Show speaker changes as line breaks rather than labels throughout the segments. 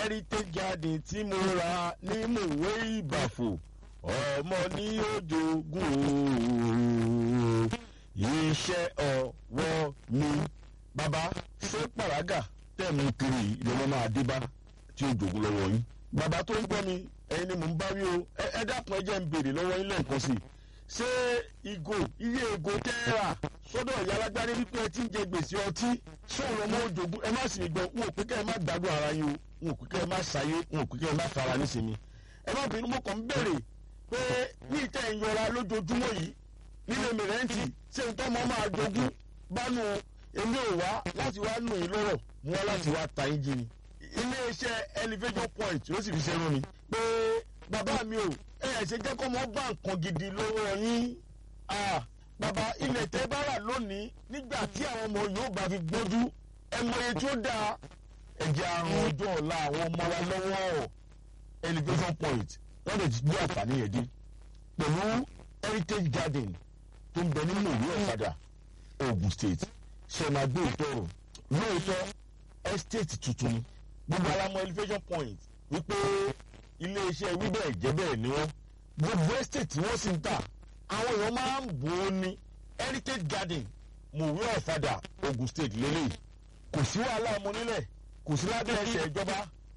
heritage garden tí mo ra ní mòwe ìbàfò ọmọ ní òjòògùn ooo iṣẹ́ ọwọ́ mi. bàbá ṣé pàrágà tẹ̀ mú kiri ìjọba máa dé bá tí ó jòògùn lọ́wọ́ yín. bàbá tó ń gbọ́ mi ẹ̀yin ni mò ń bá wí o ẹ dákun ẹ jẹ́ ń béèrè lọ́wọ́ yín lẹ́ẹ̀kan sí i ṣé ìgò iye ìgò tẹ́ẹ̀rà sọ́dọ̀ ìyá alágbárí wípé ẹ ti ń jẹ gbèsè ọtí sọ̀rọ̀ ọmọ òjògùn ẹ má sì gbọ́ wọn ò pé kẹ́ ẹ má gbádùn ara yín o wọn ò pé kẹ́ ẹ má ṣàyé wọn ò pé kẹ́ ẹ má fara nísìnyí ẹ má bínú mo kàn ń béèrè pé ní ìtẹ́ ìyọra lójoojúmọ́ yìí nílé mìrẹ́ǹtì ṣé n tọ́mọ máa jogún bánu èmi ò wá láti wá nù yín lọ́rọ̀ mo wá láti wá ta yín jí ni iléeṣẹ́ elevation point ló sì fi ṣe rún mi pé bàbá mi ò ẹ ẹ ṣe jẹ́ kó mọ́ bá nǹkan gidi lọ́wọ́ yín bàbá ilẹ̀ tẹ́ bá rà lónìí nígbà tí àwọn ọmọ yóò bá fi gbójú ẹ mọ iye tí ó dáa ẹ̀jẹ̀ àrùn ọjọ́ ọ̀la àwọn ọmọ wa lọ́wọ́ elevation point wọ́n lè gbé àǹfààní yẹn dé pẹ̀lú heritage garden tó ń bẹ ní mòwe ọ̀fadà ogun state ṣe máa gbé ìtọ́rọ̀ lóòótọ́ estate tuntun ni gbogbo alamọ elevation point wípé iléeṣẹ́ wíbẹ̀ jẹ́ bẹ́ẹ̀ ni wọ́n gbogbo estate tí wọ́n sì ń tà àwọn èèyàn máa ń bò ó ní heritage garden mòwe ọ̀fadà ogun state lélẹ̀ kò sí wàhálà ọmọ nílẹ̀ kò sí lábẹ́ ẹsẹ̀ ìjọba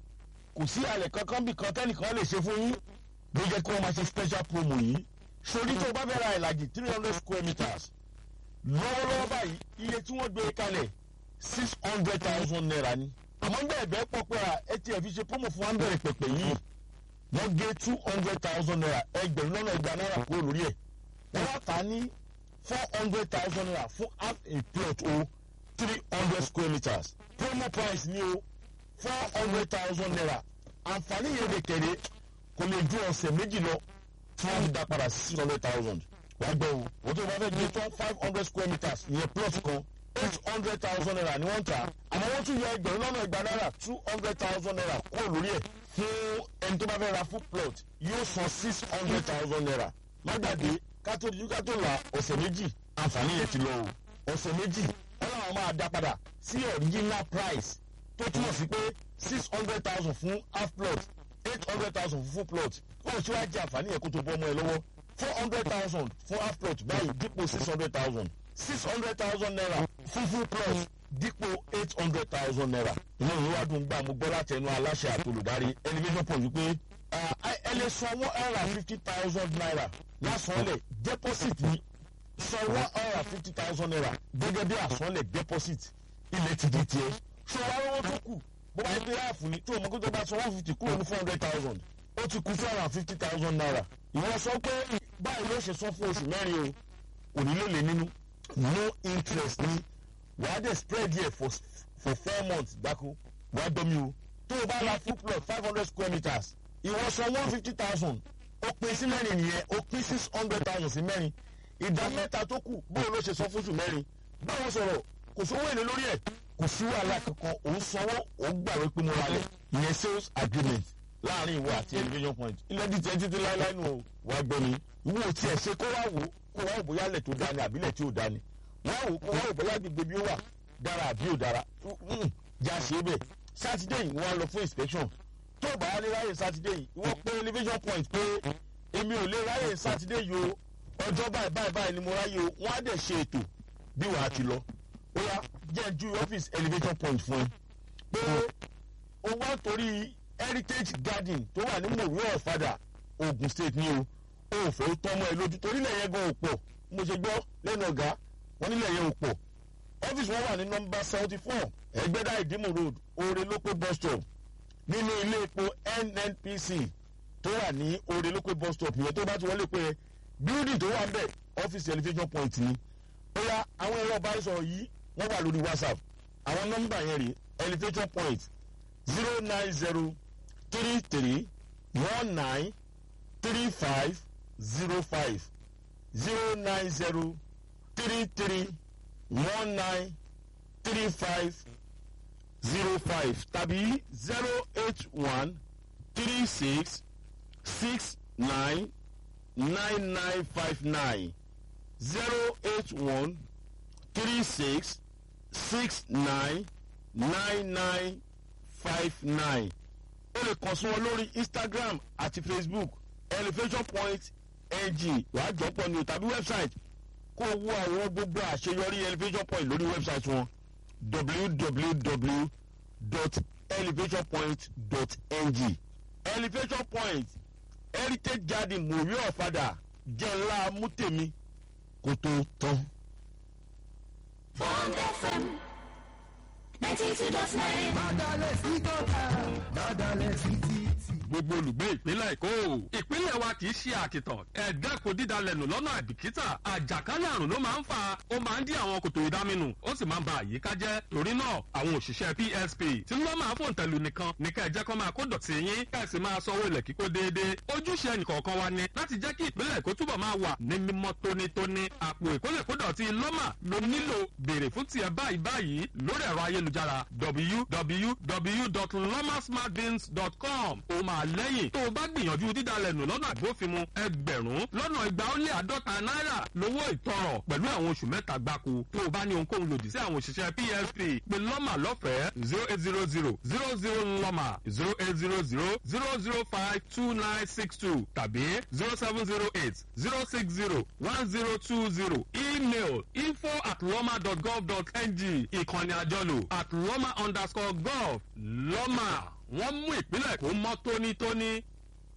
kò sí àlẹ̀ kankan bí kan tẹ́nìkan lè ṣe fún yín bí jẹ́ kí wọ́n máa ṣe special promo yìí sórí tó o bá fẹ́ ra ìlàjì three hundred square meters lọ́wọ́lọ́wọ́ báyìí iye tí wọ́n gbé kalẹ̀ six hundred thousand naira ni àmọ́ ń bẹ̀rẹ̀ bẹ́ẹ̀ pọ̀ pé ẹ ti ẹ̀ fi ṣe promo fún wa ń bẹ̀rẹ̀ pẹ̀pẹ̀ yìí wọ́n gé two hundred thousand naira ẹgbẹ̀rún lọ́nà ẹgbàá náírà kúrò lórí ẹ̀ wọ́n wá tà á ní four hundred thousand naira fún half a plot o three hundred square meters promo price ni o four hundred thousand naira àǹfààní yẹn lè kéré kò lè ju ọ̀sẹ̀ méjì lọ tí wọ́n fi dá padà sí six hundred thousand wàá gbọ́ o wọ́n tó bá fẹ́ gbé tán five hundred square meters ìyẹn plot kan eight hundred thousand naira ni wọ́n ń tà àmọ́ wọ́n tún yọ ẹgbẹ̀rún lọ́nà ẹgbàá náírà two hundred thousand naira kúrò lórí ẹ̀ fún ẹni tó bá fẹ́ ra full plot yóò san six hundred thousand naira má gbàgbé kátó di kátó la ọ̀sẹ̀ méjì àǹfààní yẹn ti lọ o ọ̀sẹ̀ méjì ọlọ́run máa dá padà sí original price tó túmọ̀ sí pé six hundred thousand fún half plot eight hundred thousand fún full plot kó o ṣíwájú àǹfààní yẹn kó tó bọ́ ọmọ ẹ lọ́wọ́ four hundred thousand fún half plot báyìí dípò six hundred thousand six hundred thousand naira fún full plot dípò eight hundred thousand naira. inú ìwé wa dùn gbà mo gbọ́ láti ẹnu aláṣẹ àtolùdarí elevation point wípé ẹ lè san one hundred and fifty thousand naira lásánlẹ̀ deposit ni san one hundred and fifty thousand naira gẹ́gẹ́ bí àsánlẹ̀ deposit ilẹ̀ ti di tiẹ̀. ṣọwọ́ owó tó kù bó bá yẹ pé ráàfù ni tí o mọ̀ kó tó bá san one fifty kúrò ní four hundred thousand ó ti kú four hundred and fifty thousand naira. ìwọ sọ pé báyìí ló ṣe san fún oṣù mẹ́rin o òní ló lè nínú no interest ni wàá dẹ̀ spread here for for four months gbáko wàá dọ́mi o tó o bá ra full plot five hundred square meters ìwọ san one fifty thousand ó pín sí mẹ́rin nìyẹn ó pín six hundred thousand sí mẹ́rin ìdá mẹ́ta tó kù bóun ló ṣe san fún oṣù mẹ́rin báwọn sọ̀rọ̀ kò sówó èlé lórí ẹ̀ kò sí wàhálà kankan òun sanwó òun gbàgbé pé mo ra lẹ̀ ìyẹn sales agreement láàrin ìwọ àti elevation point ilẹ̀ di tiẹ̀ títí láéláé nù o wàá gbọ́ mi ìwọ tiẹ̀ ṣe kó wá wò kó wá wò bóyá lẹ̀ tó dání àbílẹ̀ tí ò dání wọ́n wò kó wá wò bóyá gbogbo bí ó wà dára àbí ò dára já ṣe é bẹ̀ sátidé yìí wọ́n á lọ fún inspection tó o bá wá lè ráyè sátidé yìí wọ́n pé elevation point pé èmi ò lè ráyè sátidé yìí o ọjọ́ báyìí báyìí báyìí ni mo ráyè o wọ́n á dẹ̀ ṣe ètò bí wàá ti lọ ó yá jẹ́ ju ọ́fíìsì elevation point fún ẹ pé o wá torí heritage garden tó wà ní mòwe ọ̀fadà ogun state ni o o ò fẹ́ tọ́mọ ẹ lójú torílẹ̀ yẹn gan ò pọ̀ mo ṣe gbọ́ lẹ́nu ọ̀gá wọn nílẹ̀ yẹn ò pọ̀ ọ́fíìsì wọn wà ní nọmba seventy four ẹgbẹ́dá ìdímù road oore lópé bus stop nínú ilé epo nnpc tó wà ní oore lópé bus stop yẹn tó bá ti wọlé pé building tó wà ń bẹ̀ ọ́fíìsì elevation point ni ó yá àwọn ẹ̀rọ ìbánisọ̀rọ̀ yìí wọ́n wà lórí whatsapp àwọn nọ́mbà yẹn rè elevation point zero nine zero three three one nine three five zero five zero nine zero three three one nine three five zero five tàbí zero eight one three six six nine nine nine five nine zero eight one three six six nine nine nine five nine o lè kàn sí wọn lórí instagram àti facebook elevation point ng wàá jọpọ̀ ní o tàbí website kó o wo àwọn gbogbo àṣeyọrí elevation point lórí website wọn www.elevationpoint.ng elevation point heritage garden mòrí ọ̀fadà jẹ́ ńlá mútèmi kó tó tán.
Bond FM 92.9.
Bádàlẹ̀ sí tọ́ka, bádàlẹ̀ sí títì.
gbogbo olùgbé ìpínlẹ̀ èkó ìpínlẹ̀ wa kì í ṣe àkìtàn ẹ̀ẹ́dẹ́kun dídalẹ̀nù lọ́nà àìbìkítà àjàkálẹ̀ àrùn ló máa ń fa ó máa ń dí àwọn kòtò ìdáminù ó sì máa ń ba àyíká jẹ́ torí náà àwọn òṣìṣẹ́ psp tí wọ́n máa fòǹtẹ̀lù nìkan ní ká ẹ jẹ́ kó máa kó dọ̀tí yín ká ẹ sì máa sanwó ilẹ̀ kíkó déédéé ojúṣe ẹnìkọ̀ọ̀kan wa ni láti jẹ́ kí ìpínlẹ̀ èkó túbọ̀ máa wà ní mímọ́ tónítóní àpò ìkólẹ̀kódọ̀tí lọ́mà ló nílò béèrè fún tiẹ̀ báyìí báyìí lórí ẹ̀rọ ayélujára www.lomasmartbins.com ó máa lẹ́yìn tó o bá gbìyànjú dídalẹ̀ nù lọ́nà àgbófinmu ẹgbẹ̀rún lọ́nà igba ó lé àádọ́ta náírà lówó ìtọrọ pẹ̀lú àwọn oṣù mẹ́ta gbáko tó o bá ní ohunkóhun lòdì sí àwọn òṣìṣẹ́ psp pé lọ́mà lọ́fẹ̀ẹ́ zero eight zero zero zero zero lọ́mà zero eight zero zero zero zero five two nine six two tàbí zero seven zero eight zero six zero one zero two zero email info at lọ́mà dot gov dot ng ìkànnì àjọlò at lọ́mà underscore gov lọ́mà wọ́n mú ìpínlẹ̀ kó mọ́ tónítóní